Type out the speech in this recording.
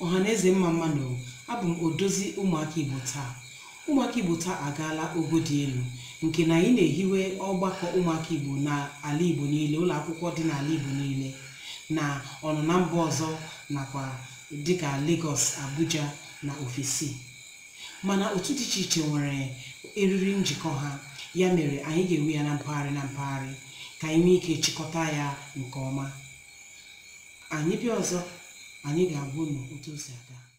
ọhaneze mma mmanụ abụ m odozi ụmụaka igbo taa ụmụaka igbo taa agaala ogo dị elu nke na anyị na-ehiwe ọgbakọ ụmụaka igbo n'ala igbo niile ụlọ akwụkwọ dị n'ala igbo niile na ọnụna mba ọzọ nakwa dịka Lagos Abuja na ofesi mana otu dị iche iche nwere eriri njikọ ha ya mere anyị ga-ewe ya na mpaghara na mpaghara ka anyị nwee ike chịkọta ya nke ọma anyị bịa ọzọ anyị ga-agwa unu otu o si aga